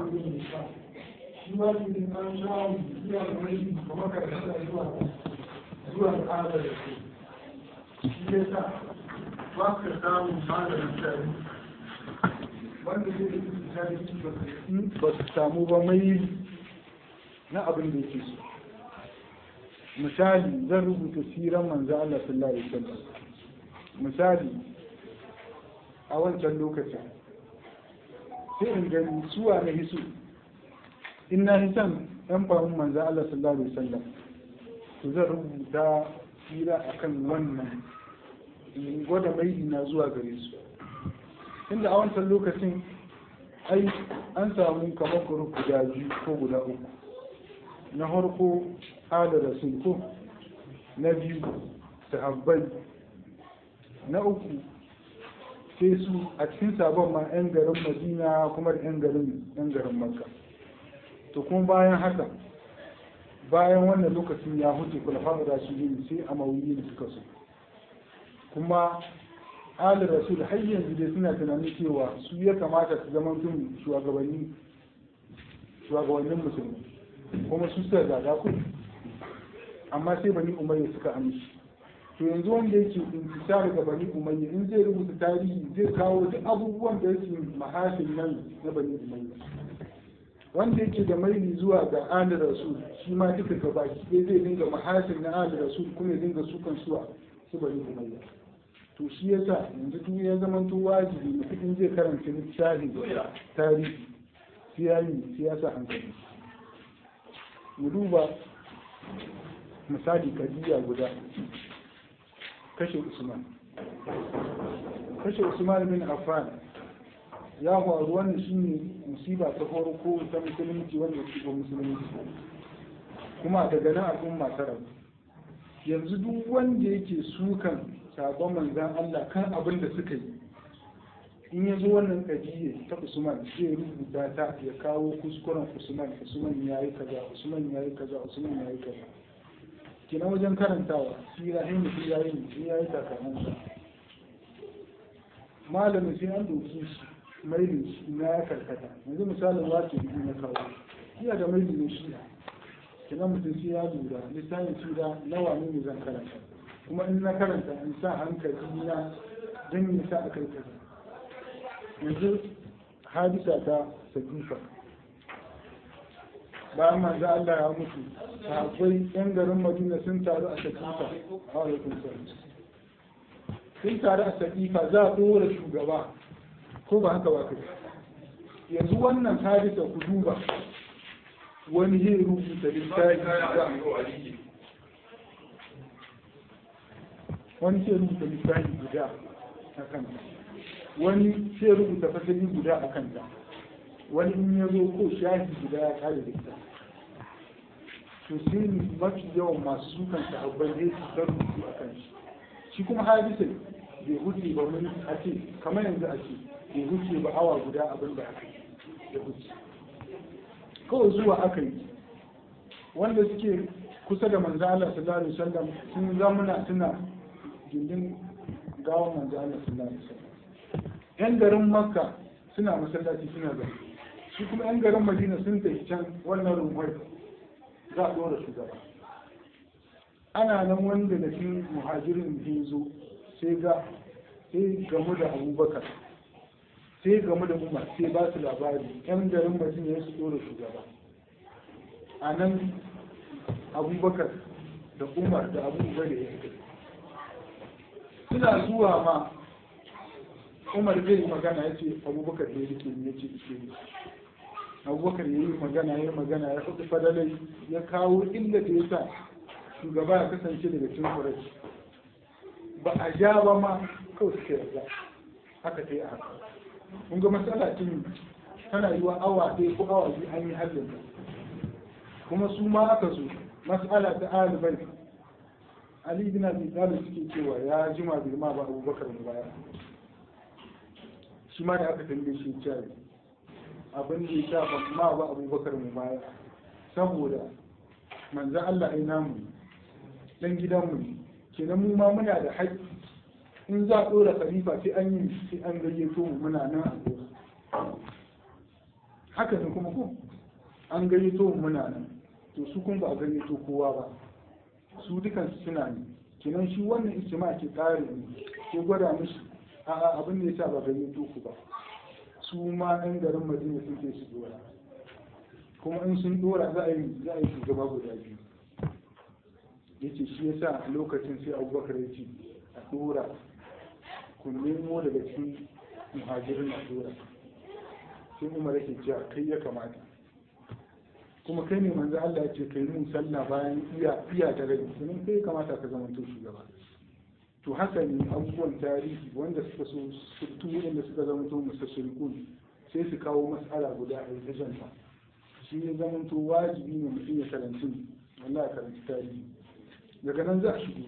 abin da sha shi ma shi ne an sha zuwa da mai kamar karkata zuwa zuwa al'ada da su shi ne sa ba ka samun malamin shari wanda zai yi shari ba su samu ba mai na abin da yake so misali zan rubuta siran manzo Allah sallallahu alaihi wasallam misali a wancan lokacin sai in gani suwa na hisu in na hisan yan fahimun manzo Allah sallallahu alaihi wasallam to zan rubuta sira akan wannan in gwada mai ina zuwa gare su inda a wancan lokacin ai an samu kamar group guda biyu ko guda uku na harko ala rasul ko na biyu sahabbai na uku sai su a cikin sabon ma 'yan garin madina kuma da 'yan garin 'yan garin makka to kuma bayan haka bayan wannan lokacin ya huce kulafa'u rasulun sai a mawuyi da suka so kuma ali rasul har yanzu dai suna tunanin cewa su ya kamata su zama tun shugabanni shugabannin musulmi kuma su suka zaga ku amma sai bani umayya suka amshi to yanzu wanda yake intisar ga bani umayya in zai rubuta tarihi zai kawo duk abubuwan da yake mahashin nan na bani umayya wanda yake da maili zuwa ga ali rasul shi ma duka gabaki ɗaya zai dinga mahashin na ali rasul kuma ya dinga sukan suwa su bani umayya to shi yasa yanzu duk ya zama to wajibi mutum in zai karanta littafi tarihi sai ya yi sai ya sa hankali mu duba misali kadiya guda kashe usman kashe usman bin affan ya faru wannan shine musiba ta farko ta musulunci wanda ke ba musulunci kuma daga nan al'umma ta rabu yanzu duk wanda yake sukan sabon manzan Allah kan abin da suka yi in ya zo wannan kadiyya ta Usman zai rubuta ta ya kawo kuskuren Usman Usman ya yi kaza Usman ya yi kaza Usman ya yi kaza kina wajen karantawa sira in mutum ya yi mutum ya yi takamansa malamin sai an doki shi mailin shi na ya karkata yanzu misalin wace biyu na kawo iya da mailin ne shi kina mutum sai ya lura littafin sira nawa ne ne zan karanta kuma in na karanta in sa hankali na don yi sa a kai kaza yanzu hadisa ta sakifa bayan manzo Allah ya mutu sahabbai yan garin Madina sun taru a sakifa a alaikum sun taru a sakifa za a dora shugaba ko ba haka ba kai yanzu wannan hadisa ku duba wani zai rubuta littafi wani sai rubuta littafi guda a kanta wani sai rubuta fasali guda a kanta wani in ya zo ko shafi guda ya kare da ita to sai mafi yawan masu sukan sahabbai zai su ta rubutu a kan shi shi kuma hadisa bai huce ba mun a ce kamar yanzu a ce bai huce ba awa guda abin da aka yi da huce kawai zuwa aka yi wanda suke kusa da manzo Allah sallallahu alaihi wasallam sun zamuna suna gindin gawan manzo Allah sallallahu alaihi wasallam yan garin makka suna masallaci suna zai shi kuma yan garin madina sun tafi can wannan rumwai za a dora shugaba ana nan wanda da shi muhajirin da zo sai ga sai gamu da abubakar sai gamu da umar sai ba su labari yan garin madina ya su dora shugaba a nan abubakar da umar da abubuwa da ya suna zuwa ma umar zai yi magana ya ce abubakar da ya rike ya ce ishe ne abubakar ya yi magana ya magana ya faɗi fadalai ya kawo inda da ya sa shugaba ya kasance daga cikin kurashi ba a ja ba ma kawai suka yarda haka ta yi a haka kun ga matsala cin tana yi wa awa ɗaya ko awa biyu an yi hallin kuma su ma aka zo matsala ta alibai ali bin abi talib suke cewa ya jima bai ma ba abubakar mu baya shi ma da aka tambaye shi cewa abin da ya sha ban ma ba abubakar mu baya saboda manzan Allah ai namu dan gidanmu ne kenan mu ma muna da haƙƙi in za a ɗora khalifa sai an yi sai an gayyato mu muna nan a haka ne kuma ko an gayyato muna nan to su kun ba a gayyato kowa ba su dukansu suna ne kenan shi wannan ijtima ke tsari ne ke gwada mishi a'a abin da yasa ba gayyato ku ba su ma ɗan garin madina suke su dora kuma in sun dora za a yi za a yi shugaba guda biyu yace shi yasa a lokacin sai abubakar ya ce a dora ku nemo daga cikin muhajirin a dora sai umar yake cewa kai ya kamata kuma kai ne manzo Allah ya ce kai mun sallah bayan iya iya da rai kuma kai ya kamata ka zama to shugaba to haka ne abubuwan tarihi wanda suka so su wanda suka zama to musashirikun sai su kawo mas'ala guda a yi janta shi ne zama to wajibi ne mutum ya karanci wallahi karanci tarihi daga nan za a shigo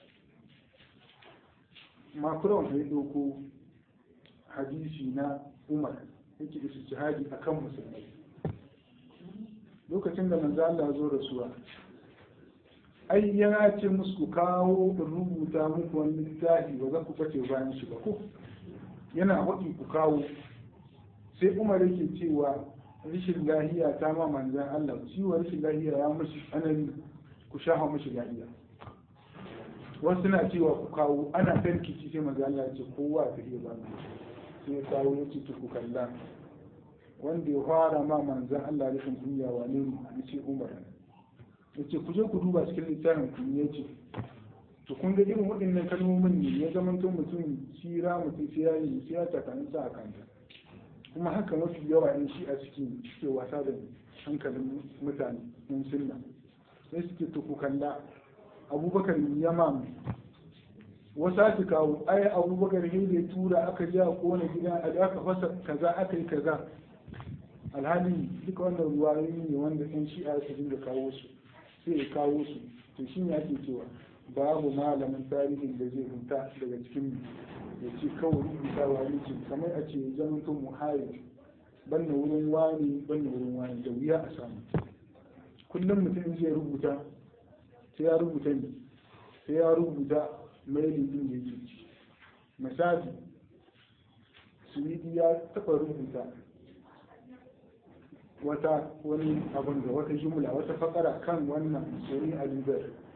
macron ya ɗauko hadisi na umar yake istihadi akan musulmai lokacin da manzo Allah zo rasuwa ai yana ce musu ku kawo in rubuta muku wani littafi ba za ku bace bayan shi ba ko yana haɗi ku kawo sai umar yake cewa rashin lahiya ta ma manzan Allah ciwon rashin lahiya ya mashi tsanani ku shafa mashi lahiya wasu na cewa ku kawo ana tarkici sai manzan Allah ya ce kowa ta iya ba sai ya kawo ya ce ku kalla wanda ya fara ma manzan Allah rashin kunya wane ne ya ce umar ya ce ku je ku duba cikin littafin ku ya ce to kun ga irin waɗannan kalmomin ne ya zama to mutum sira mutum sai ya yi sai ya takanin sa a kanta kuma haka mafi yawa yan shi a cikin suke wasa da hankalin mutane yan sunna sai suke to ku kalla abubakar yamam wasu su kawo ai abubakar ne da ya tura aka je a kona gidan a aka fasa kaza aka yi kaza alhali duka wannan ruwayoyi ne wanda yan shi'a su dinga kawo su sai ya kawo su to shi ne ake cewa babu malamin tarihin da zai huta daga cikin ya ce kawai rubuta wani ce kamar a ce zaman to muhayir banna wurin wani banna wurin wani da wuya a samu kullum mutum zai rubuta sai ya rubuta ne sai ya rubuta mailin din da yake ci misali suwidi ya taɓa rubuta wata wani abin da wata jumla wata fakara kan wannan soni alibar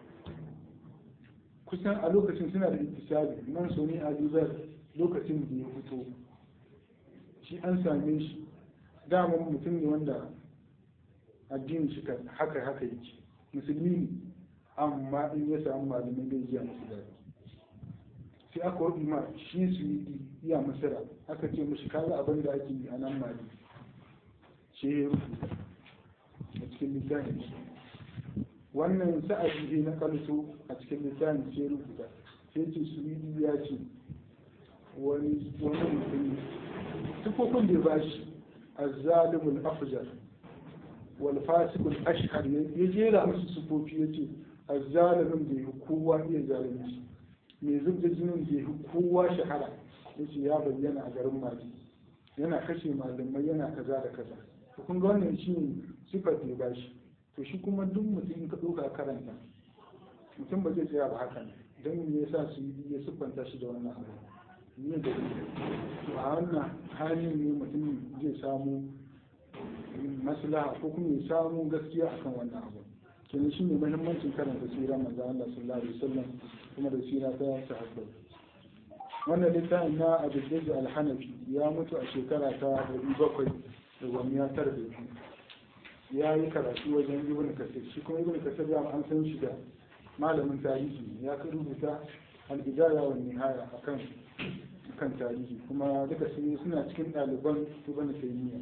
kusan a lokacin suna da ittisabi nan soni alibar lokacin da ya fito shi an same shi daman mutum ne wanda addinin shi haka haka yake musulmi ne amma in ya samu malamai bai jiya musu daɗi sai aka waɗi ma shi su yi iya masara aka ce mashi kaga abin da ake yi a nan mali shi ya rubuta a cikin littafin shi wannan sa'adi ne na kalso a cikin littafin shi ya rubuta sai ce su yi ya ce wani wani mutum tufofin da ya ba shi azzalimul afjar wal fasikul ashhar ya jera musu sufofi ya ce azzalimin da ya kowa iya zalunci mai zub da jinin da ya kowa shahara ya ce ya bayyana a garin mali yana kashe malamai yana kaza da kaza to kun ga wannan shi ne sifar da ya bashi to shi kuma duk mutum ka ɗauka karanta mutum ba zai tsaya ba haka ne don me yasa su yi ya siffanta shi da wannan abu ne da to a wannan halin ne mutum zai samu maslaha ko kuma ya samu gaskiya akan wannan abu kenan shi ne muhimmancin karanta sira manzo Allah sallallahu alaihi wasallam kuma da sira ta sahabbai wannan littafin na Abu Zaid al-Hanafi ya mutu a shekara ta 700 da gwamniya tara da biyu ya yi karatu wajen Ibn Kasir shi kuma Ibn Kasir ya an san shi da malamin tarihi ya ka rubuta al-Bidaya wa Nihaya akan kan tarihi kuma duka su suna cikin ɗaliban Ibn Taymiyyah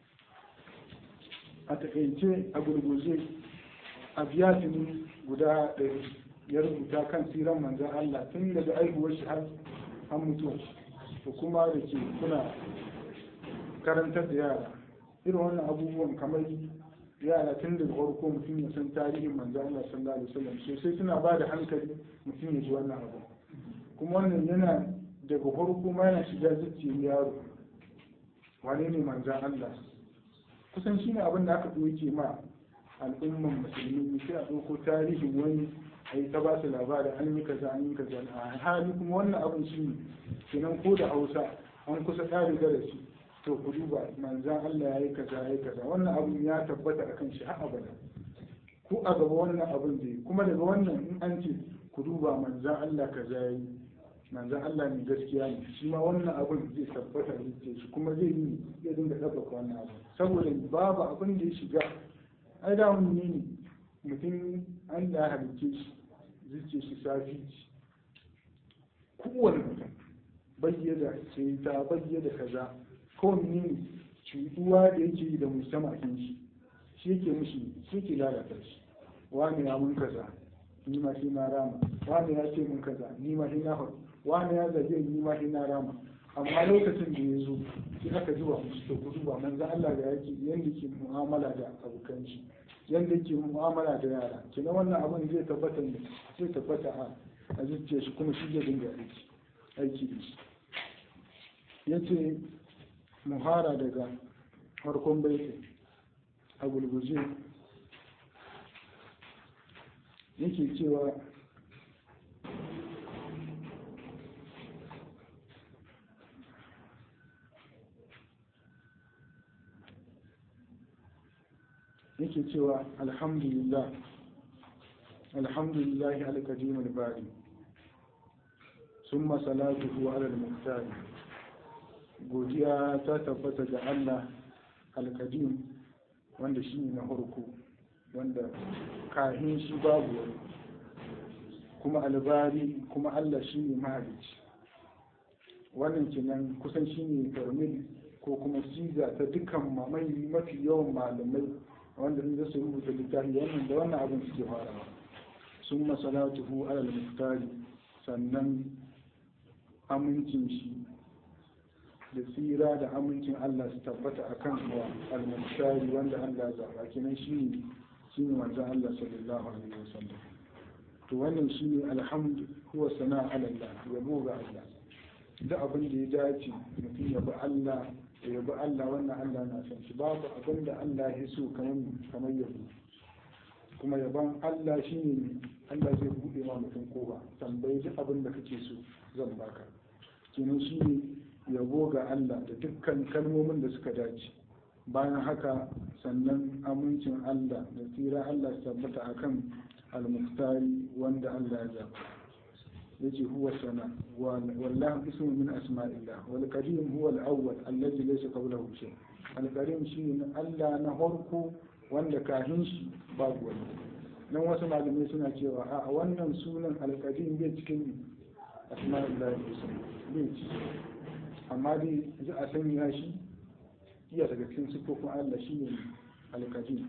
a takaice a gurguje a biyatin guda ɗari ya rubuta kan siran manzan Allah tun daga aihuwar shi har an mutuwa to kuma da ke kuna karantar da yara irin wannan abubuwan kamar yara tun daga farko mutum ya san tarihin manzan Allah sallallahu alaihi wasallam sosai suna ba da hankali mutum ya ji wannan abu kuma wannan yana daga farko ma yana shiga zuciyar yaro wane ne manzan Allah kusan shi ne abin da aka ɗauke ma al'umman musulmi sai a ɗauko tarihin wani a yi ta ba su labarin an yi kaza an yi kaza a hali kuma wannan abin shi ne kenan ko da hausa an kusa ƙari darasi to ku duba manzan Allah ya yi kaza ya yi kaza wannan abun ya tabbata akan shi har abada ku a gaba wannan abun zai kuma daga wannan in an ce ku duba manzan Allah kaza ya yi manzan Allah ne gaskiya ne shi ma wannan abun zai tabbata da shi kuma zai yi ya dinga ɗabbaka wannan abu saboda babu abin da ya shiga ai da mun ne mutum an da halicce shi zuciya shi safi kowane mutum bayyana ce ta bayyana kaza kowane ne cutuwa da yake yi da musamman shi shi yake mushi shi yake lalata shi wani ya mun kaza ni ma shi na rama wani ya ce mun kaza ni ma shi na faɗi wani ya zage ni ma shi na rama amma lokacin da ya zo sai aka zuba musu to ku duba manzo Allah da yake yanda ke mu'amala da abokan shi yanda yake mu'amala da yara kina wannan abin zai tabbata ne zai tabbata a a zuciyar shi kuma shi zai dinga aiki aiki da shi yace muhara daga farkon baitin a gulguje yake cewa yake cewa alhamdulillah alhamdulillah al-qadim al-bari summa salatuhu ala al-muhtar godiya ta tabbata ga Allah al-qadim wanda shi ne na farko wanda kahin shi babu wani kuma albari kuma Allah shi ne mahalicci wannan kenan kusan shi ne farmil ko kuma siga ta dukkan mamai mafi yawan malamai wanda zai su rubuta littafi wannan da wannan abin suke farawa sun masalatuhu alal muftari sannan amincin shi da tsira da amincin Allah su tabbata a kan wa al-muftari wanda Allah ya zaba kenan shi ne shi ne manzon Allah sallallahu alaihi wasallam to wannan shi ne alhamdu huwa sana'a ala Allah yabo ga Allah da abin da ya dace mutum ya bi Allah da yabi Allah wannan Allah na san shi babu abin da Allah ya so kamar kamar yabo kuma yaban Allah shine Allah zai bude ma mutum koba tambayi duk abin da kake so zan baka kenan shine yabo ga Allah da dukkan kalmomin da suka dace bayan haka sannan amincin Allah da tsira Allah su tabbata akan al-muftari wanda Allah ya zaba يجي هو السماء والله اسم من أسماء الله والكريم هو الأول الذي ليس قبله شيء الكريم شيء ألا نهرك wanda kahin shi babu wani nan wasu malamai suna cewa a wannan sunan alkadim bai cikin asma'ullahi husna bai ci amma dai za a sanya shi iya daga cikin sifofin Allah shi ne alkadim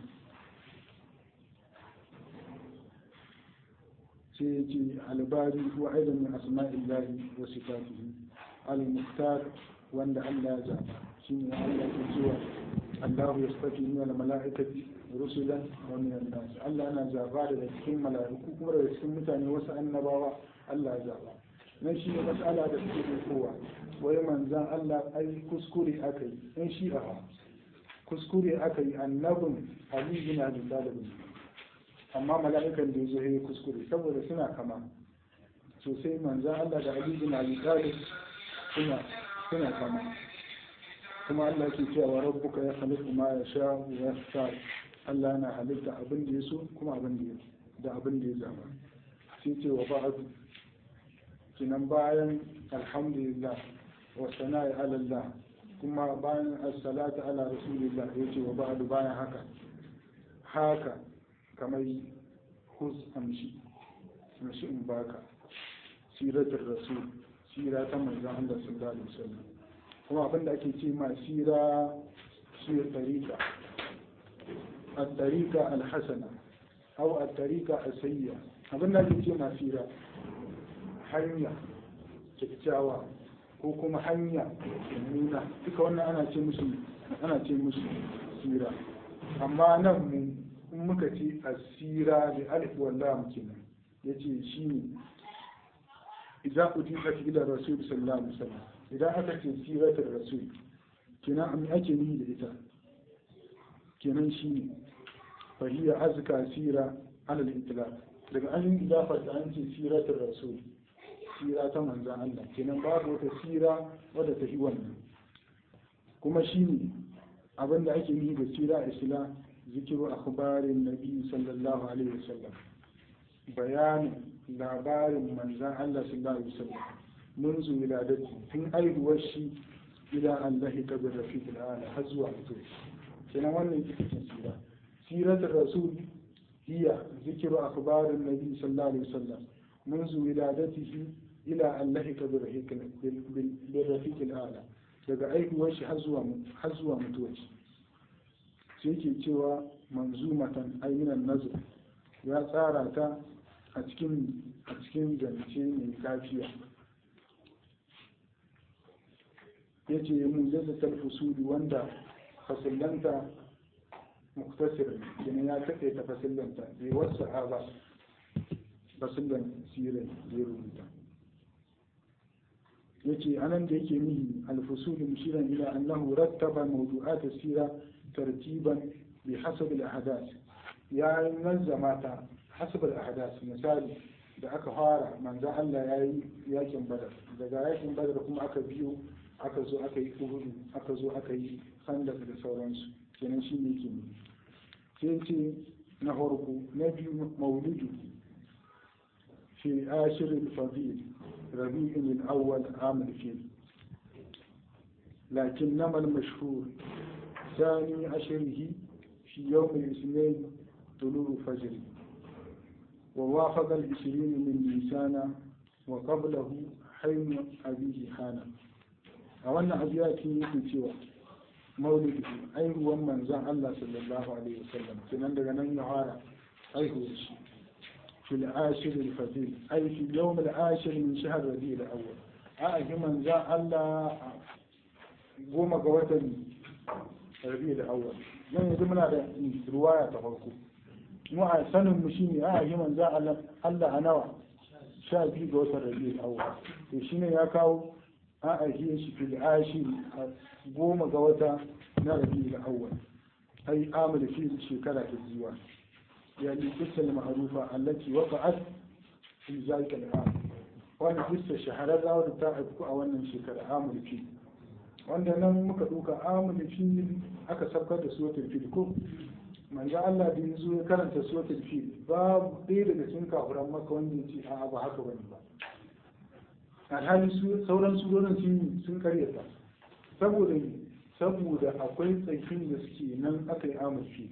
sai ya ce albari wa aidan min asma'illahi wa sifatihi al-muhtar wanda Allah ya zaba shine Allah ke cewa Allah ya saki min al-mala'ikati rusulan wa min an-nas Allah yana zaba daga cikin mala'iku kuma daga cikin mutane wasu annabawa Allah ya zaba nan shi ne mas'ala da suke kowa wai manzan Allah ai kuskure aka yi in shi a kuskure aka yi annabin Ali bin Abi Talib amma mala'ikan da ya zo ya kuskure saboda suna kama sosai manzan Allah da Ali bin Abi Talib suna suna kama kuma Allah ke cewa rabbuka ya khaliqu ma yasha wa yahtar Allah yana halitta abin da ya so kuma abin da ya da abin da ya zaba sai ce wa ba'du kinan bayan alhamdulillah wa sana'i ala Allah kuma bayan as-salatu ala rasulillah yace wa ba'du bayan haka haka kamar hus amshi amshi in baka siratul rasul sira ta manzon Allah sallallahu alaihi wasallam kuma abinda ake ce ma sira shi tariqa at-tariqa al-hasana aw at-tariqa as-sayyi'a abinda ake ce ma sira hanya kyakkyawa ko kuma hanya nuna duka wannan ana ce musu ana ce musu sira amma nan mu in muka ce asira da alif wallah kenan yace shine idan udifa ila rasul sallallahu alaihi wasallam idan aka ce siratul rasul kenan an ake yi da ita kenan shine fa hiya azka sira ala al-itlaq daga an yi idafar da an ce siratul rasul sira ta manzan Allah kenan babu wata sira wadda ta yi wannan kuma shine abinda ake yi da sira isla zikiru akhbarin nabi sallallahu alaihi wasallam bayanin labarin manzan Allah sallallahu alaihi wasallam منذ ولادته tun aihuwar shi ila an lahika bi rafiqil ala har zuwa mutuwa kenan wannan ita ce sira siratul rasul hiya zikru akhbarin nabi sallallahu alaihi wasallam منذ ولادته إلى أن لحق بالرفيق الأعلى daga aihuwar shi har zuwa mutuwar shi sai ke cewa manzumatan ainihin nazar ya tsara ta a cikin a cikin zance mai kafiya ya ce mu zai talfusuli wanda fasillanta muktasir ne ya kaɗe ta fasillanta bai wasu ba fasillan sirai da ya rubuta ya ce anan da yake nihi alfusuli mushiran ila annahu rattaba mawdu'at sira tartiban bi hasab al-ahdath ya nazzama ta hasab al-ahdath misali da aka fara manzo Allah ya yi yakin badar daga yakin badar kuma aka biyo aka zo aka yi uhudu aka zo aka yi khandaq da sauransu kenan shi ne yake ne sai ce na farko na biyu maulidu في آشر الفضيل ربيع الأول عام الفيل لكنما المشهور ثاني عشره في يوم الاثنين طلوع فجر ووافق العشرين من نيسان وقبله حين أبيه حانا أولا أبياتي في سوى مولد أي هو من زعل الله صلى الله عليه وسلم كنان دغنا يهارا أي هو الشيء في العاشر الفضيل أي في اليوم العاشر من شهر ربيع الأول أأجي من ذا الله goma ga watan rabi da awwal nan yanzu muna da ruwaya ta farko mu a sanin mu shine a yi manzo Allah Allah a nawa sha biyu ga watan rabi da awwal to shine ya kawo a ajiye shi fil ashir goma ga wata na rabi da awwal ai amul fi shekara ta zuwa يعني القصة المعروفة التي وقعت في ذلك العام وانا قصة شهرة لا ودتا أو أن شكر عام الفيل wanda nan muka ɗauka amul fil aka sabkar da suratul fil ko manzo Allah da yanzu ya karanta suratul fil babu ɗaya daga cikin kafiran maka wanda ya ce a'a ba haka bane ba alhali sauran surorin sun sun karyata saboda saboda akwai tsakin da suke nan aka yi amul fil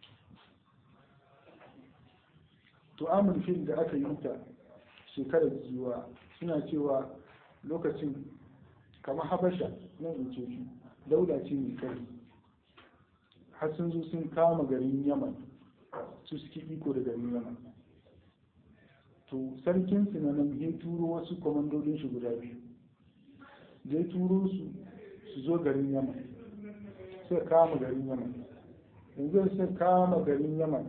to amul fil da aka yi ta shekarar jiwa suna cewa lokacin kamar habasha nan in ce shi dauda ce mai kai har sun zo sun kama garin yaman su suke iko da garin yaman to sarkin su na nan ya turo wasu kwamandodin shi guda biyu da ya turo su su zo garin yaman sai kama garin yaman yanzu sai kama garin yaman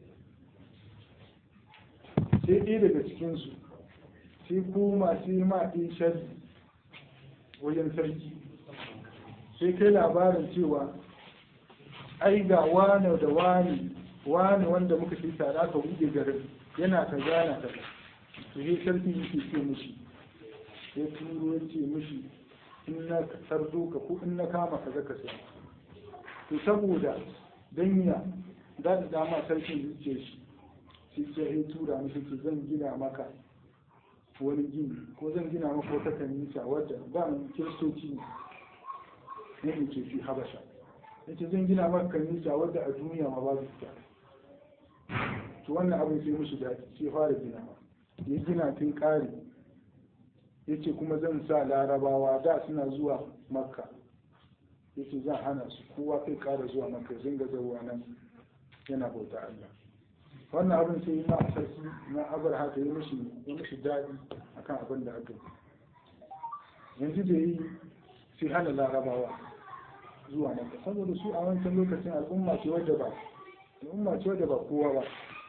sai ɗaya daga cikinsu sai koma sai ma ɗin shari wajen sarki sai kai labarin cewa ai ga wane da wane wane wanda muka ce tare aka buɗe garin yana ka gana ka to sai sarki yake ce mishi ya turo ya ce mishi in na sardo ka ko in na kama ka zaka sai to saboda danya da da dama sarkin zuciya shi sai sai ya tura mishi ce zan gina maka wani gini ko zan gina maka wata kanisa wadda ba mu kiristoci ne ne ke fi habasha yace zan gina maka kanisa wadda a duniya ma babu ita to wannan abin sai musu daɗi sai fara gina ya gina tun ƙari yace kuma zan sa larabawa da suna zuwa makka yace zan hana su kowa kai ƙara zuwa makka zinga zauwa nan yana bauta Allah wannan abin sai ma a sarki na abar haka ya mishi ya mishi daɗi akan abin da aka yi yanzu da yi sai hana larabawa zuwa maka saboda su a wancan lokacin al'umma ce wadda ba al'umma ce wadda ba kowa ba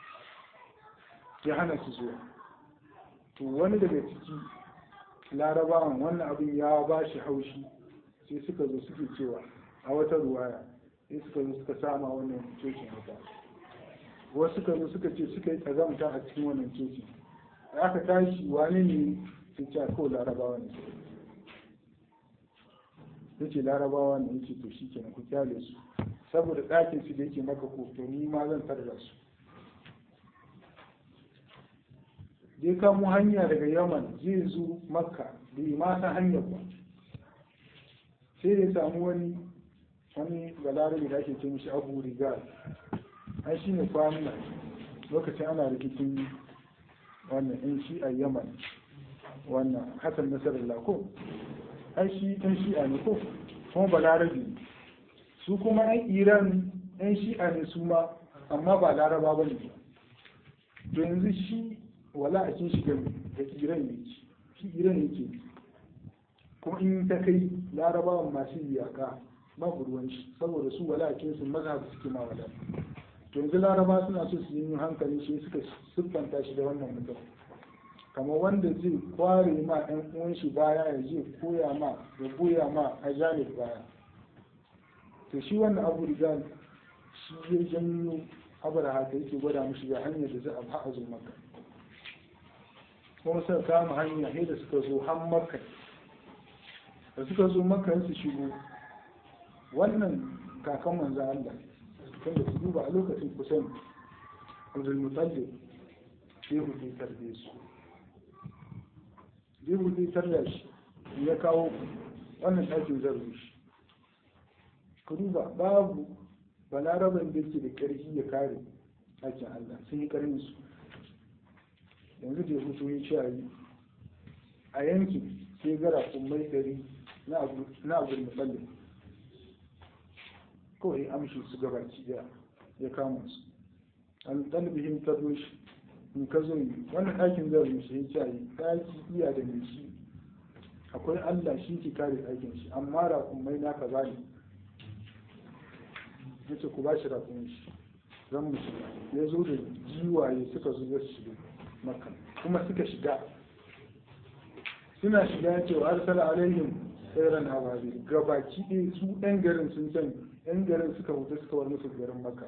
ya hana su zuwa to wani daga ciki larabawan wannan abin ya ba shi haushi sai suka zo suke cewa a wata ruwaya sai suka zo suka sama wannan cocin wuta wasu suka zo suka ce suka yi tsazamta a cikin wannan coci da aka tashi wani ne su ce ko larabawa ne ya ce larabawa ne ya ce to shi kenan ku kyale su saboda ɗakin su da yake maka ko to ni ma zan tarda su dai kamo hanya daga yaman zai zo makka bai ma san hanyar ba sai da samu wani wani balarabe da ake ce mishi abu rigal an shi ne kwanan lokacin ana rikicin wannan yan shi a yaman wannan hasan nasarar ko ai shi yan shi'a ne ko kuma balarabe ne su kuma yan iran yan shi'a ne su ma amma ba laraba ba ne to yanzu shi wala a cin shiga da iran ne shi iran yake kuma in ta kai larabawan masu iyaka babu ruwan shi saboda su wala a cin su mazhab suke ma wala to yanzu laraba suna so su yi hankali shi suka siffanta shi da wannan mutum kamar wanda zai kware ma ɗan uwan shi baya ya je koya ma ya goya ma a janib baya to shi wannan abu rigal shi ya janyo abar haka yake gwada mushi ga hanyar da za a ba a zo maka kuma suka kama hanya sai da suka zo har makka da suka zo makka su shigo wannan kakan manzo Allah tunda su duba a lokacin kusan Abdul Muttalib sai hudu tarbe su zai hudu tarda shi ya kawo wannan ɗakin zarru shi ku duba babu balaraban da yake da ƙarfi ya kare ɗakin Allah sun yi ƙarfin su yanzu da ya hutu ya ci yi a yankin sai gara kummai ɗari na abu mutsallin kawai amshi su gabaki ɗaya ya kama su an ɗalibihim ta zo shi in ka zo yi wannan ɗakin zai rushe ya ce ɗaki iya da mai shi akwai Allah shi ke kare ɗakin shi amma raƙumai na ka bani ya ce ku ba shi raƙumin shi zan mu shiga ya zo da jiwaye suka zo ya shiga maka kuma suka shiga suna shiga ya ce wa arsala alaihim tsairan ababe gabaki ɗaya su ɗan garin sun sani ɗan garin suka huta suka war musu garin maka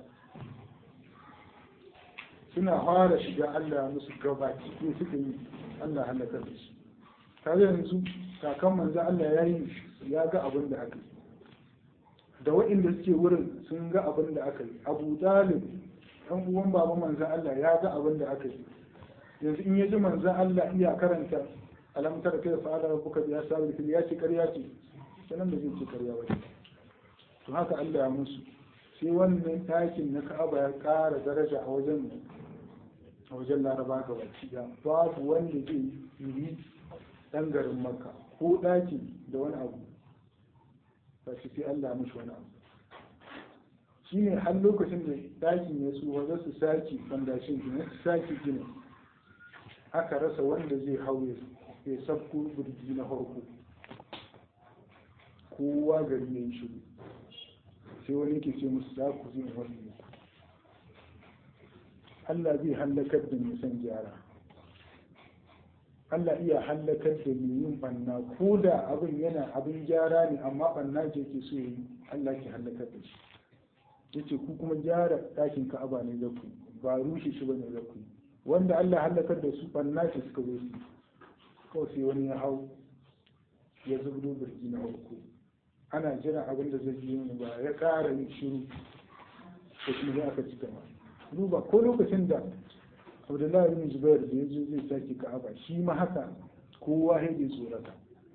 suna fara shiga Allah musu gabaki ɗaya suka yi Allah halakar da shi tare yanzu kakan manzo Allah ya yi ya ga abin da aka yi da waɗanda suke wurin sun ga abin da aka yi abu dalib ɗan uwan baba manzo Allah ya ga abin da aka yi yanzu in ya ji manzo Allah iya karanta alamtar kai fa ala rabbuka bi asabil fil ya ce ƙarya ce sanan da zai ce ƙarya ba to haka Allah ya musu sai wannan takin na Ka'aba ya ƙara daraja a wajen a wajen Laraba ga baki da babu wanda zai yi ɗan garin Makka ko ɗaki da wani abu ba shi sai Allah mishi wani abu shi ne har lokacin da ɗakin ya tsuwa za su sake fandashin gina su sake gina aka rasa wanda zai hau ya sabko birgi na farko kowa gari ya yi shiru sai wani ke ce musu za ku zai wani Allah zai hallakar da mai son gyara Allah iya hallakar da mai yin banna ko da abin yana abin gyara ne amma banna ce ke so yi Allah ke hallakar da shi yace ku kuma gyara ɗakin Ka'aba ne za ku ba rushe shi bane za ku wanda Allah hallakar da su banna ce suka zo su kawai sai wani ya hau ya zubdo birki na farko ana jiran abin da zai yi ba ya ƙara yin shiru ko kuma aka ci gaba duba ko lokacin da abdullahi bin zubair da ya zo zai sake ka'aba shi ma haka kowa ya je tsorata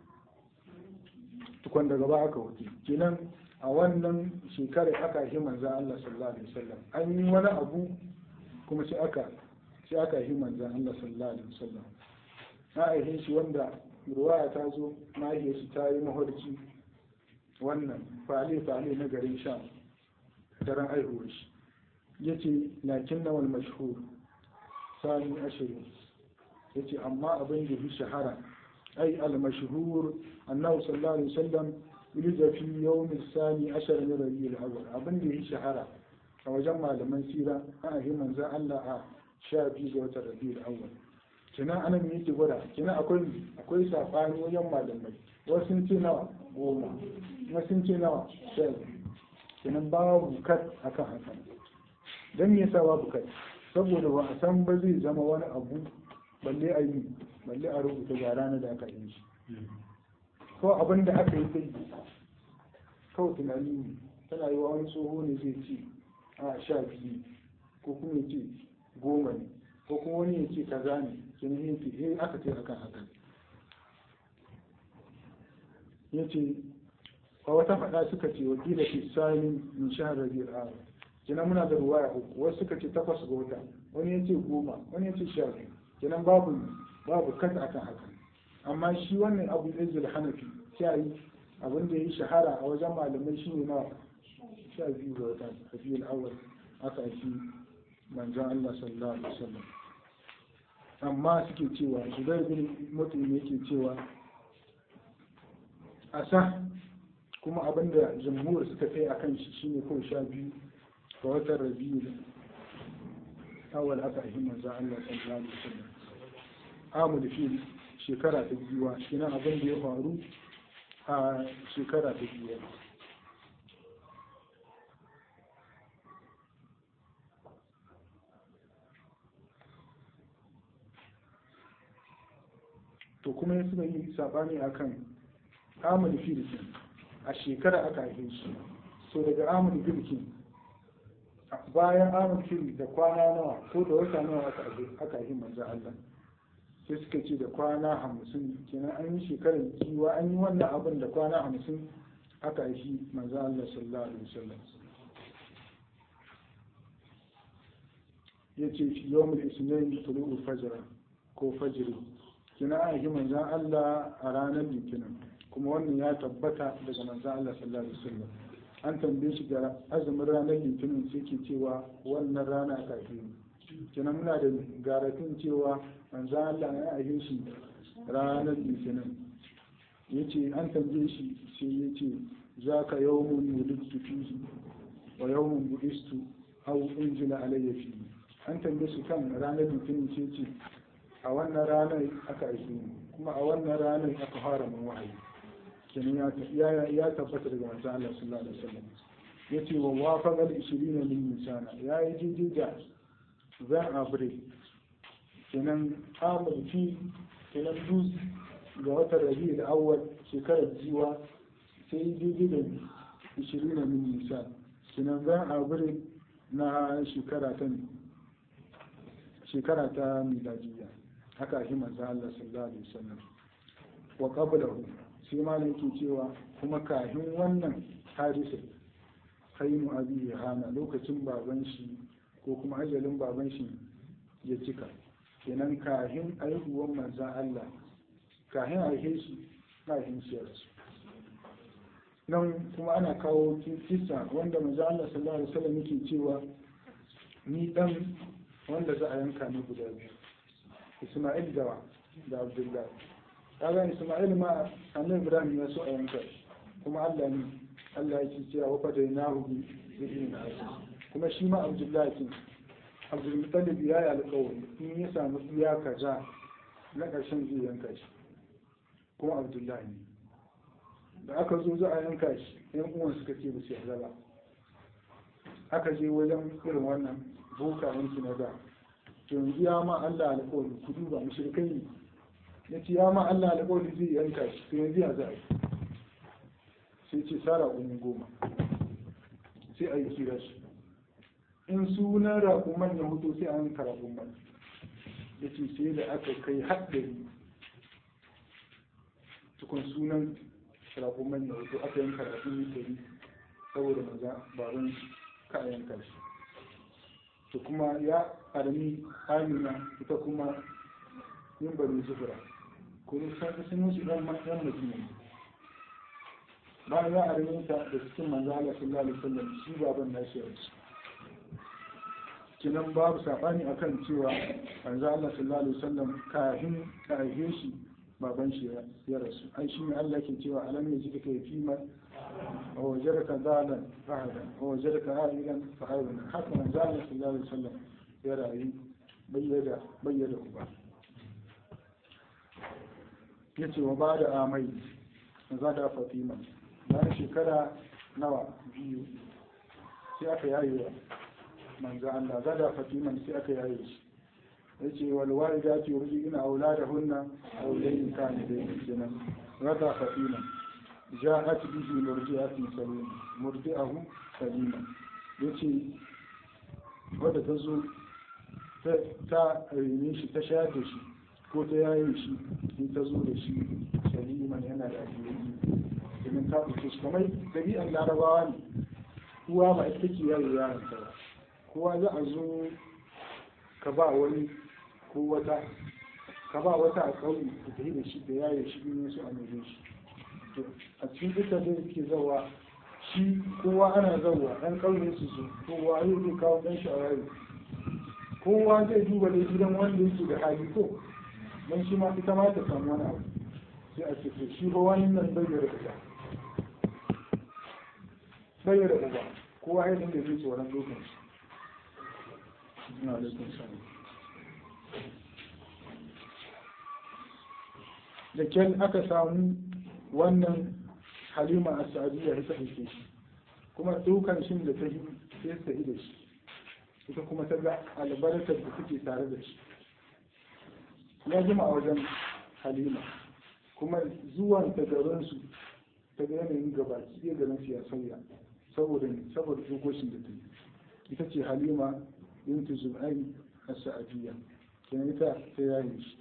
tukwan daga ba aka wuce kenan a wannan shekarar aka yi manza Allah sallallahu alaihi wasallam an yi wani abu kuma sai aka sai aka yi manza Allah sallallahu alaihi wasallam na aihe shi wanda ruwaya ta zo mahaifiyar shi ta yi mafarki wannan fale fale na garin sham daren aihuwar shi yace lakin nawal mashhur sani ashirin ya ce amma abin da fi shahara ai al-mashhur annahu sallallahu alaihi wasallam yulza fi yawm sani ashar min rabiul awwal abin da fi shahara a wajen malaman sira ana yi manzon Allah a sha biyu ga watan rabiul awwal kina anan me yake gwada kina akwai akwai sabani wajen malamai wasu sun ce nawa goma wasu sun ce nawa sha kinan babu kat akan haka dan me yasa babu kat saboda ba a san ba zai zama wani abu balle a yi balle a rubuta ga ranar da aka yi shi ko abin da aka yi sai kawai tunani ne tana yi wa wani tsoho ne zai ce a sha biyu ko kuma ya ce goma ne ko kuma wani ya ce kaza ne kin yi ce eh aka ce akan haka ya ce a wata faɗa suka ce wa kila fi sani min shahar rabiul awal kenan muna da ruwaya uku wasu suka ce takwas ga wata wani ya ce goma wani ya ce sha biyu kenan babu babu kasa akan haka amma shi wannan abu izil hanafi sai yi abin da ya yi shahara a wajen malamai shi ne na sha biyu ga wata rabiul awal aka fi manzon Allah sallallahu alaihi wasallam amma suke cewa zubair bin mutum yake cewa a sa kuma abinda jamhur suka kai a kan shi shine kawai sha biyu ga watan rabiu awal aka yi manzo Allah sallallahu alaihi wasallam amul fil shekara ta biyuwa kina abin da ya faru a shekara ta biyuwa to kuma ya suka yi sabani akan amul fil a shekara aka haife shi so daga amul fil bayan amul fil da kwana nawa ko da wata nawa aka aka yi manzo Allah sai suka ce da kwana hamsin kenan an yi shekarar kiwa an yi wannan abin da kwana hamsin aka yi manzo Allah sallallahu alaihi wasallam ya ce fi yawon isnayin tulu'ul fajr ko fajiri kina an yi manzan Allah a ranar litinin kuma wannan ya tabbata daga manzan Allah sallallahu alaihi wasallam an tambaye shi ga azumin ranar litinin sai ke cewa wannan rana aka yi kina muna da garafin cewa manzan Allah ya ahe shi ranar litinin ya ce an tambaye shi sai ya ce za ka yawon wulittu fihi wa yawon budistu au unzila alayya fihi an tambaye su kan ranar litinin ce ce a wannan ranar aka aiki kuma a wannan ranar aka fara mun wahayi kenan ya tabbata daga manzo Allah sallallahu alaihi wasallam yace wa wafaqal 20 min nisana ya yi jiji da zan abre kenan amul fi kenan dus ga watan rabiul awwal shekarar jiwa sai jiji da 20 min nisan kenan zan abre na shekara ta shekara ta miladiyya haka shi manzo Allah sallallahu alaihi wasallam wa qablahu sai malam yake cewa kuma kafin wannan hadisi hainu abi hana lokacin baban shi ko kuma ajalin baban shi ya cika kenan kafin aihuwan manzo Allah kafin aihe shi kafin shi ya rasu nan kuma ana kawo kisa wanda manzo Allah sallallahu alaihi wasallam yake cewa ni dan wanda za a yanka ni guda biyu Ismail da da Abdullahi kaga Ismail ma annabi Ibrahim ya so a yanka kuma Allah ne Allah ya ce cewa wa fadainahu bi ibn kuma shi ma Abdullahi kin Abdul Muttalib ya yi alƙawari in ya samu iya kaza na ƙarshen zai yanka shi kuma Abdullahi ne da aka zo za a yanka shi yan uwan suka ce ba su yarda ba aka je wajen irin wannan bukayen su na da to yanzu ya ma Allah alƙawari ku duba mushrikai ne ya ce ya ma Allah alƙawari zai yanka shi to yanzu ya za a yi sai ce sara umu goma sai a yi kira shi in sunan raƙuman ya hutu sai a yanka raƙuman ya ce sai da aka kai haɗari tukun sunan raƙuman ya hutu aka yanka raƙuman ɗari saboda maza baban ka yanka shi to kuma ya armi amina ita kuma yin bari zubura kuma sun sun musu ɗan ɗan madina bayan ya armi ta da cikin manzo Allah sallallahu alaihi wasallam shi baban nashi ya rasu kinan babu sabani akan cewa manzo Allah sallallahu alaihi wasallam kafin ka haife shi baban shi ya rasu ai shi ne Allah ke cewa alam yaji ka fi ma wa wajadaka zalan fa'ala wa wajadaka a'ilan fa'ala haka manzo Allah sallallahu alaihi wasallam ya rayu bayyada bayyada uba yace wa ba da amai za da fatima bayan shekara nawa biyu sai aka yayewa manzo Allah za da fatima sai aka yaye shi yace wal walidati yurji'una auladahunna awlayn kana da kenan rada fatima ja'at bihi murdi'atun salima murdi'ahu salima yace wadda ta zo ta rene shi ta shayar da shi ko ta yaye shi in ta zo da shi saliman yana da ajiyoyi domin ta ɗauke shi kamar ɗabi'an larabawa ne uwa ba ita ke yaye yaron ta ba kowa za a zo ka ba wani ko wata ka ba wata a ƙauye ka tafi da shi da yaye shi ne su a nuje shi to a cikin ita da ke zawa shi kowa ana zawa ɗan ƙauye su zo kowa yau zai kawo ɗan shi a yaye kowa zai duba da gidan wanda yake da hali ko don shi ma ita ma ta samu wani abu sai a ce shi ba wani nan bai da uba bai da uba kowa ya dinga zai tsoron dokin shi ina alaikun sani da kyan aka samu wannan halima a sa'adiyya ya ɗauke shi kuma dukan shi da ta yi sai ta yi da shi ita kuma ta ga albarkar da suke tare da shi ya jima a wajen halima kuma zuwan ta garinsu ta ga yanayin gabaki ɗaya garin su ya sauya saboda saboda dokokin da ta yi ita ce halima bintu zubai a sa'adiyya kenan ita ta yaye shi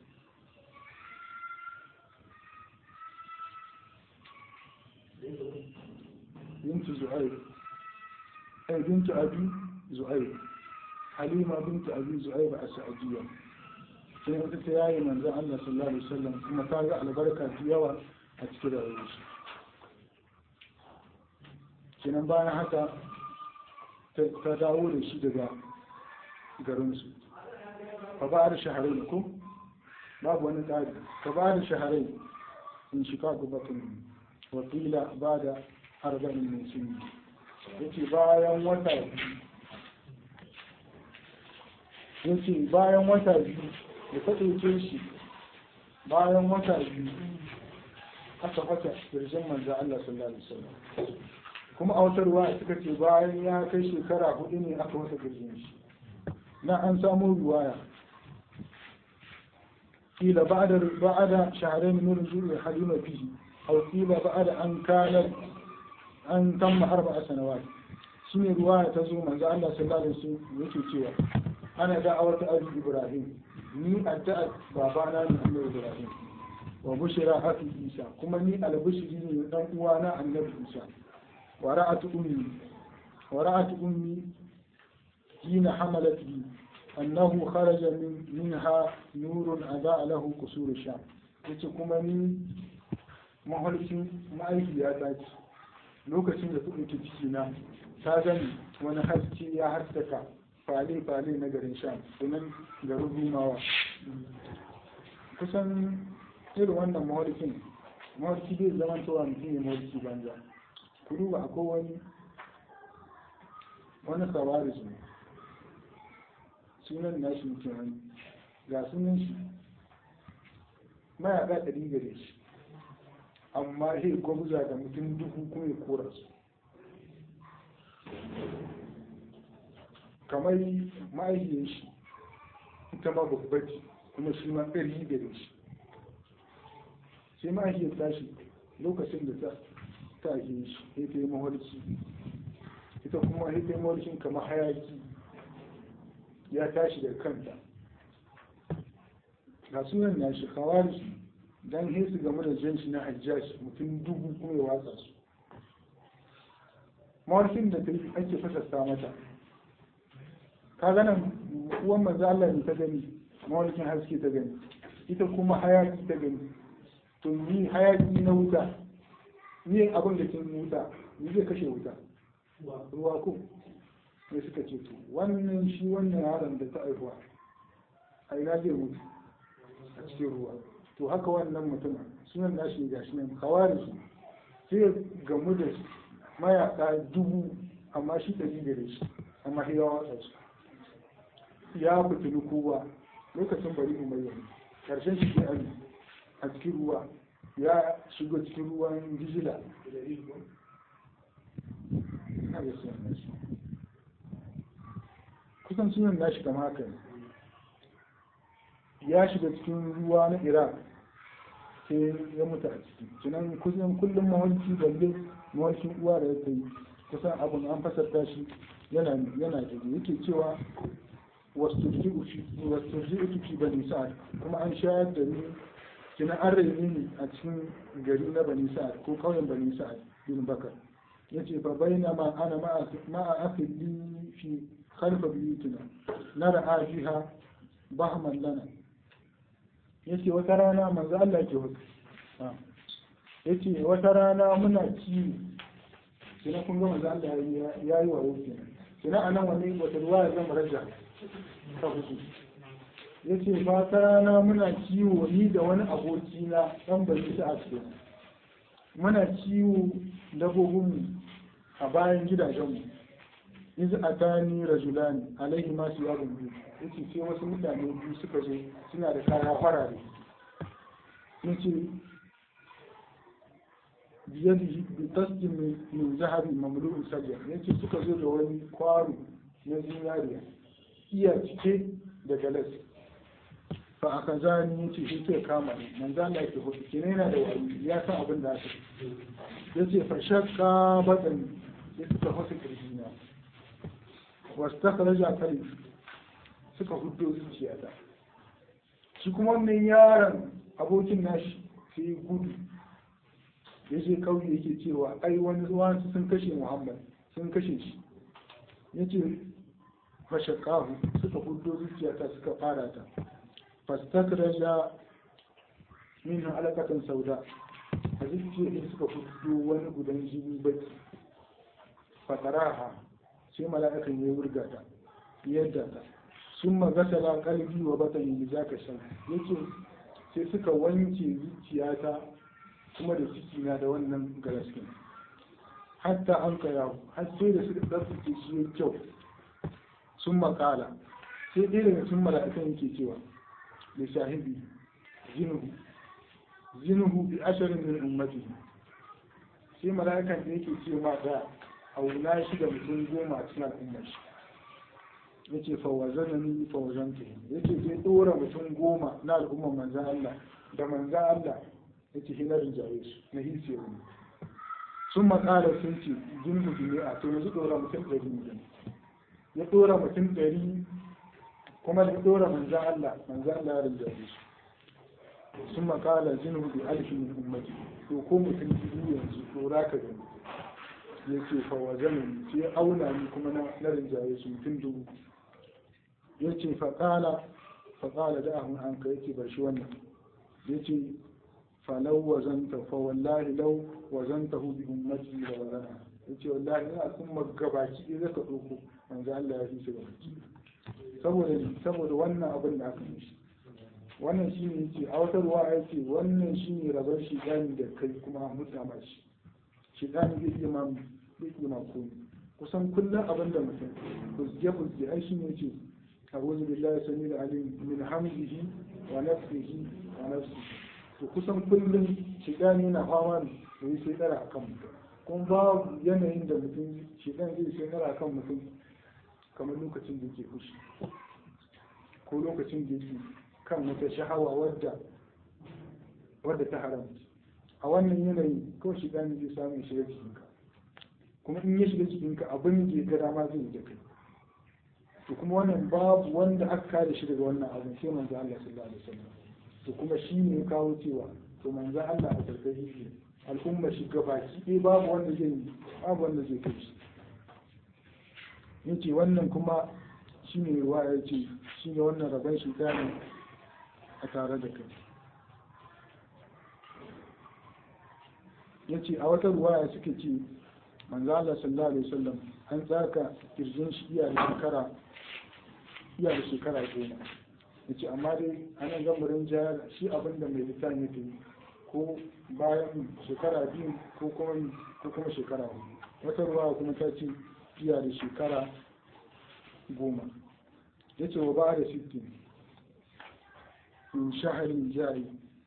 bintu zuai ai bintu abi zuai halima bintu abi zuai ba a sa'adiyya sai wata ta yaye manzon Allah sallallahu alaihi wasallam kuma ta ga albarka ta yawa a cikin rayuwar shi kenan bayan haka ta dawo da shi daga garinsu fa ba da shaharai ko babu wani tsari fa ba da shaharai in shi kaku batun wakila ba da arba'in mai sun yace bayan wata yace bayan wata biyu da ta ɗauke shi bayan wata biyu aka fata kirjin manzo Allah sallallahu alaihi wasallam kuma a wata ruwa suka ce bayan ya kai shekara hudu ne aka wata kirjin shi na an samu ruwaya kila ba'da ba'da shahrayn min nuzul halima fihi aw kila ba'da an kana an tamma arba'a sanawat shine ruwaya ta zo manzo Allah sallallahu alaihi wasallam yake cewa ana da'awar ta abi ibrahim ni addu'a babana ne annabi ibrahim wa bushira hafi isa kuma ni albishiri ne dan uwana annabi isa wa ra'atu ummi wa ra'atu ummi hina hamalat bi annahu kharaja min minha nurun ada lahu qusur sham yace kuma ni mahalcin ma'aikiya ta ce lokacin da ta ɗauki ciki na ta gani wani haske ya haskaka fale-fale na garin sham sunan garin rumawa kusan irin wannan mawarkin mawarki bai zama cewa mutum ya mawarki banza ku duba akwai wani wani sawaris ne sunan nashi mutum wani ga sunan shi mayaƙa ɗari gare shi amma zai gwabza da mutum duhu kuma ya kora su kamar ma'aikiyar shi ita ma babbaci kuma shi ma ɗari gare shi sai ma'aikiyar tashi lokacin da ta ta ake shi ya ta yi mawarki ita kuma ya ta yi mawarkin kamar hayaki ya tashi da kanta ga sunan na shi kawari don hesu game da jan shi na hajjashi mutum dubu kuma ya watsa su mawarkin da ta yi ake fasasta mata ka ganin uwan manzo Allah ne ta gani mawarkin haske ta gani ita kuma hayaki ta gani to ni hayaki na wuta ni abin da kin wuta ni zai kashe wuta ruwa ko ne suka ce to wannan shi wannan yaron da ta aihuwa a ina zai mutu a cikin ruwa to haka wannan mutum sunan nashi ga shi nan kawari shi sai gamu da mayaka dubu amma shi ɗari gare shi amma shi ya watsa su ya fitini kowa lokacin bari umayya karshen shi ke ali a cikin ruwa ya shigo cikin ruwan jijila kusan sunan nashi kama haka ne ya shiga cikin ruwa na iraq sai ya mutu a ciki kinan kusan kullum mawarki balle mawarkin uwa da ya yi kusan abin an fasarta shi yana yana da yake cewa wasturji'u fi bani sa'ad kuma an shayar da ni kina an raini ni a cikin gari na bani sa'ad ko ƙauyen bani sa'ad bin bakar yace fa baina ma ana ma'a akhi fi khalfa biyutina nara ajiha bahman lana yace wata rana manzo Allah ke hudu yace wata rana muna ciwo kina kun ga manzo Allah ya yi wa wuce kina anan wani wata ruwa zan raja ta hudu yace ba ta rana muna ciwo ni da wani aboki na dan bari ta a cikin muna ciwo dabbobinmu a bayan gidajenmu iz atani rajulani alaihi ma su yabun biyu yace sai wasu mutane biyu suka zo suna da kaya farare yace biyadihi bi tasjin min zahabi mamlu'u sajja yace suka zo da wani kwaro na zinariya iya cike da galas fa aka zani yace shi ke kama ni manzo Allah ke hudu kene yana da wani ya san abin da aka yace fa shakka badan sai suka hudu kirjina wastakhraja kalbi suka hudo zuciyata shi kuma wannan yaron abokin nashi sai gudu ya je kauye yake cewa ai wani zuwa sun kashe muhammad sun kashe shi ya ce fashakahu suka hudo zuciyata suka fara ta fastakhraja min halakatan sauda a zuciyar suka hudo wani gudan jini baki fataraha sai mala'ikan ya wurga ta yadda ta sun magasala kalbi wa batani da zaka shan yake sai suka wanke zuciyata kuma da ciki na da wannan galaskin hatta an kaya har sai da suka tsaftace shi ya kyau sun makala sai ɗaya daga cikin mala'ikan yake cewa da shahibi zinuhu zinuhu bi asharin min ummati sai mala'ikan da yake ce ma da auna shi da mutum goma a cikin al'ummar shi ya ce fawazana ni fawazanta ya ce zai ɗora mutum goma na al'ummar manzan Allah da manzan Allah ya ce hinar jaye su na hisiya ne sun makala sun ce jinsu ne a to yanzu ɗora mutum ɗari ne ya ɗora mutum ɗari kuma da ɗora manzan Allah manzan Allah ya rinjaye su sun makala jinsu bi alfi min ummati to ko mutum biyu yanzu ɗora ka gani ya ce fawazanin sai auna ni kuma na rinjaye su mutum dubu ya ce faƙala faƙala da ahun an ka yake bar shi wannan ya ce falau wazanta fa wallahi lau wazanta hu bi ummati da wazana ya ce wallahi ina kuma gabaki ɗaya zaka ɗauko manzo Allah ya fi shi gabaki saboda saboda wannan abin da aka mishi wannan shi ne yace a wata ruwa ya ce wannan shi ne rabar shi da kai kuma mutama shi shidani zai iya ma zai iya ma komi kusan kullum abin da mutum buzge buzge ai shi ne ce a'udhu billahi samil alim min hamdihi wa nafsihi wa nafsihi to kusan kullum shidani na fama ne da yi sai dara akan mutum kuma babu yanayin da mutum shidan zai sai dara akan mutum kamar lokacin da yake fushi ko lokacin da yake kan wata shahawa wadda wadda ta haramta a wannan yanayi kawai shi ɗan zai samu ya shiga cikinka kuma in ya shiga cikinka abin da ya ga dama zai yi da kai to kuma wannan babu wanda aka kare shi daga wannan abin sai manzo Allah sallallahu alaihi wasallam to kuma shi ne ya kawo cewa to manzo Allah a karkari shi al'umma shi gabaki ɗaya babu wanda zai yi babu wanda zai kai shi yace wannan kuma shi ne ruwa ya ce shi ne wannan rabon shi ne a tare da kai ya ce a wata ruwaya suka ce manzo Allah sallallahu alaihi wasallam an tsaka kirjin shi iya da shekara iya da shekara goma ya ce amma dai ana gamurin jihar shi abin da mai littafin ya yi ko bayan shekara biyu ko kuma ko kuma shekara hudu wata ruwaya kuma ta ce iya da shekara goma ya ce wa ba da sittin in shaharin jari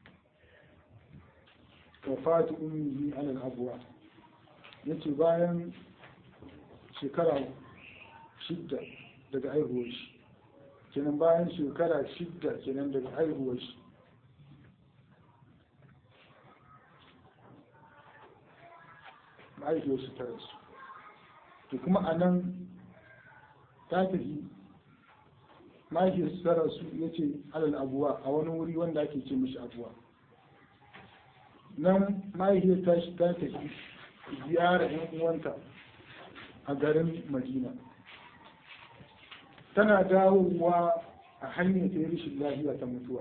wafatu ummihi ala al-abwa yace bayan shekara shidda daga haihuwar shi kenan bayan shekara shidda kenan daga haihuwar shi mahaifiyarsu ta rasu to kuma a nan ta tafi mahaifiyarsu ta rasu ya ce alal abuwa a wani wuri wanda ake ce mishi abuwa nan mahaifiyar ta shi ta tafi ziyara yan uwanta a garin madina tana dawowa a hanyar ta yi rashin lafiya ta mutuwa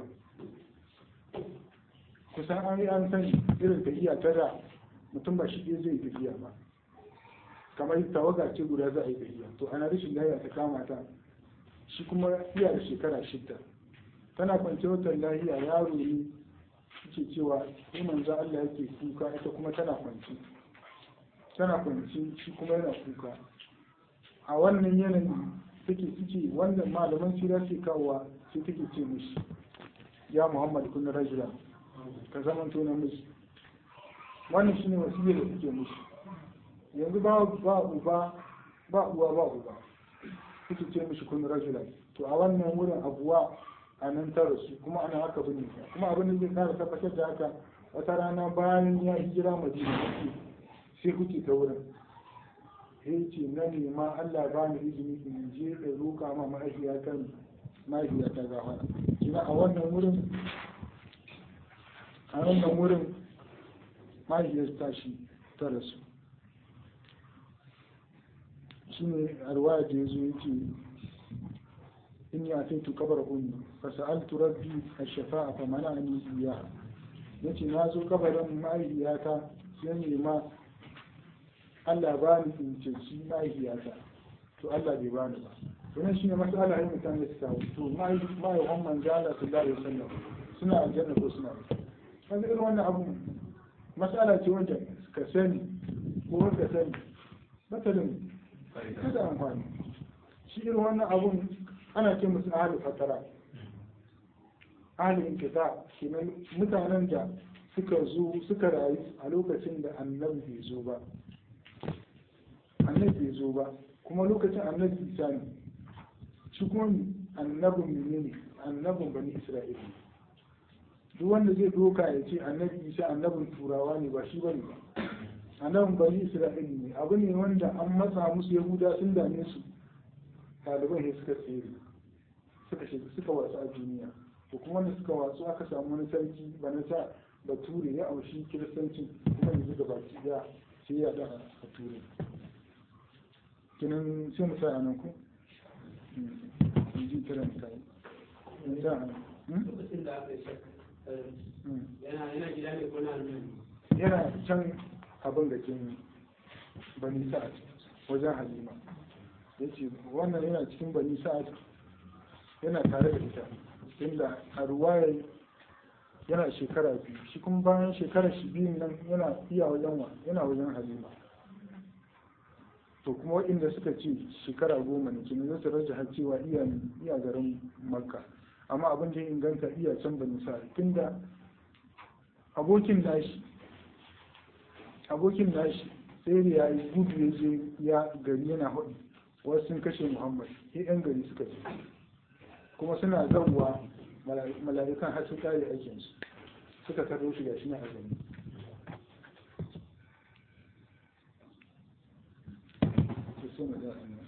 kusan an yi an sani irin tafiya ta da mutum ba shi ɗaya zai tafiya ba kamar tawaga ce guda za a yi tafiya to ana rashin lafiya ta kama ta shi kuma iya da shekara shidda tana kwance watan lahiya yaro ne ce cewa sai manzo Allah yake kuka ita kuma tana kwance tana kwance shi kuma yana kuka a wannan yanayi take suke wannan malaman sira ke kawowa sai take ce mishi ya Muhammad kun rajula ka zaman to namiji wannan shine wasiyar da take mishi yanzu ba ba uba ba uwa ba uba suke ce mishi kun rajula to a wannan wurin abuwa a nan ta rasu kuma ana haka bane kuma abin da zai kara tabbatar da haka wata rana bayan ya hijira madina sai kuke ta wurin sai ce na nema Allah ba ni izini in je da roƙa ma mahaifiyata mahaifiyata gafara kina a wannan wurin a wannan wurin mahaifiyar tashi ta rasu shi ne a ruwaya da ya zo yake in ya kai tu kabar ummi fa sa'altu rabbi ash-shafa'a fa mana'ani iyaha yace na zo kabarin mahaifiyata sai nema Allah ba ni in ceci mahaifiyata to Allah bai bani ba wannan shine mas'ala ai mutane su kawo to mahaifin manzo Allah sallallahu alaihi wasallam suna aljanna ko suna kaga irin wannan abu mas'ala ce wanda ka sani ko ka sani matalin kada amfani shi irin wannan abun ana ce musu ahalin fatara ahalin inkita kenan mutanen da suka zo suka rayu a lokacin da annabi bai zo ba annabi bai zo ba kuma lokacin annabi isa ne shi kuma annabin menene annabin bani isra'ila duk wanda zai doka ya ce annabi isa annabin turawa ne ba shi bane ba annabin bani isra'ila ne abu ne wanda an matsa musu yahuda sun dame su ɗaliban ne suka tsere suka shiga suka wasu a duniya to kuma wanda suka wasu aka samu wani sarki ba na sa bature ya aushi kiristanci kuma yanzu da baki ya sai ya da a ture kinan sai mu sa a nan ku ji kiran kai sa a nan lokacin da aka yi yana yana gida ne ko na almani yana can abin da kin bani sa'ad wajen halima ya ce wannan yana cikin bani sa'ad yana tare da ita inda a ruwaya yana shekara biyu shi kuma bayan shekara shi biyun nan yana iya wajen wa yana wajen halima to kuma waɗanda suka ce shekara goma ne kenan zai rage har cewa iya iya garin makka amma abin da ya inganta iya can bani sa'ad tunda abokin nashi abokin nashi sai da ya yi gudu ya je ya gari yana hudu wasu sun kashe muhammad sai yan gari suka ce kuma suna zauwa mala'ikan har sun kare aikinsu suka karo shi ga shi na azumi sai mu da